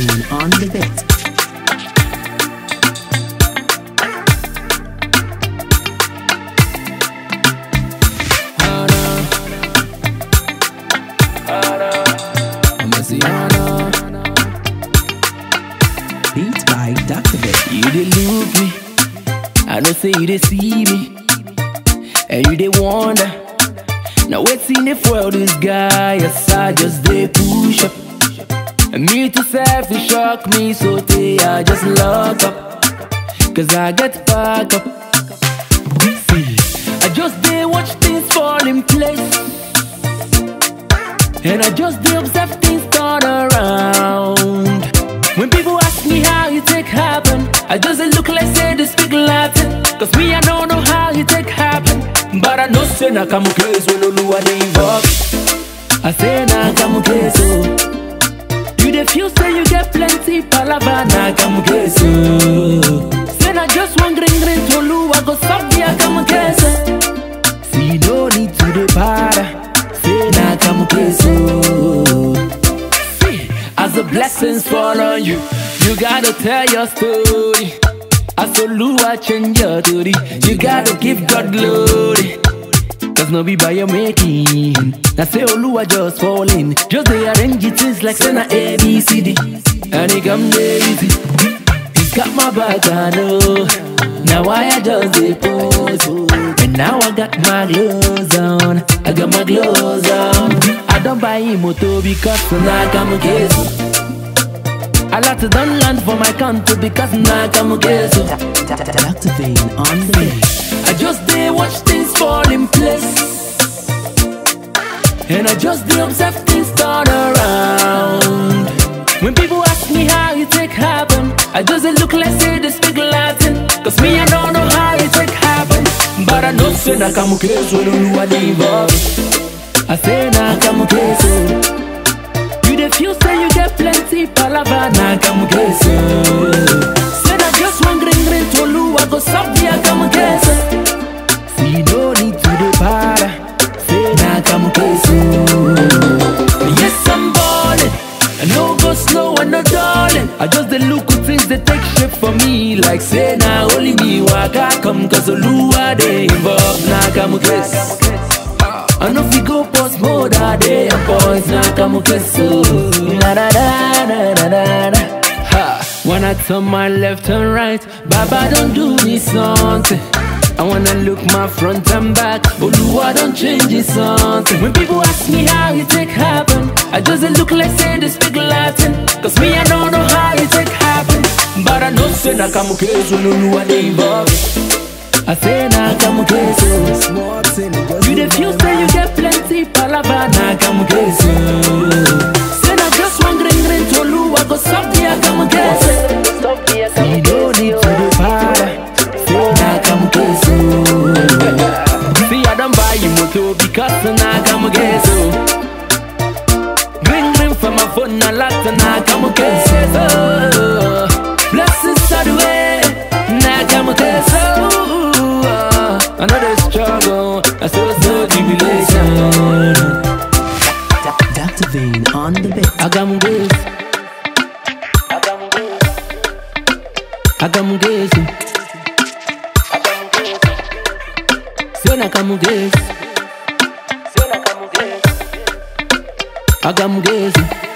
Vane on the beat. Beat by Dr. Beat. You dey look me, I know say you dey see me, and you dey wonder. Now waiting if well this guy, yes I just dey push up. And me to self to shock me, so they I just lock up, cause I get back up. See, I just dey watch things fall in place, and I just dey observe things turn around. When people ask me how you take happen, I just dey look like say they speak Latin. Cause me, I don't know how you take happen. But I know say na come case when Oluwa dey involved. I say na come case oh. You dey feel say you get plenty palava na come case oh. Say na just one green green to Oluwa go solve the come case oh. See no need to dey para. Say na come case oh. See, as the blessings fall on you, you gotta tell your story. As Oluwa change your story, you gotta give God glory. Cause no be by your making. I say Oluwa just falling. Just they arrange it things like say na A, B, C, D. And it come dey easy. He's got my back, I know. Now I just dey pose. And now I got my gloves on. I got my gloves on. I don't buy him motor because now I come case. I like to done land for my country because now I come case. Dr. Vane on the beat. I just dey watch things fall in place. And I just dey observe things turn around. When people ask me how you take happen, I just dey look like say they speak Latin. Cause me, I don't know how you take happen. But I know say na come case when Oluwa dey involved. I say na come case oh. You dey feel say you get plenty palava na come case oh. Say na just one green green to Oluwa go solve the come case oh. See no need to dey para Say na come case oh. Yes I'm ballin' I no go slow and no darling I just dey look good things they take shape for me Like say na only me waka come Cause Oluwa dey involved na come case I know if you go post mode all day and boys now come okay so na na na na na na na ha when I turn my left and right Baba don't do me something I wanna look my front and back Oluwa don't change it something When people ask me how you take happen I just dey look like say they speak Latin Cause me I don't know how you take happen But I know say na come case when Oluwa dey involved I say na come case oh. You dey feel say you get plenty palava na come case oh. Say na just one green green to Oluwa go solve the come case See no need to dey para Say na come case oh. See I don't buy you motor because na come case oh. Green green for my phone na lock na come case oh. Blessings are the way na come case oh. I know they struggle, I still so jubilation. Dr. Vane on the beat. I got my grace. I got my grace. I got my grace. Say na got my grace. Say na got my grace. I got my grace.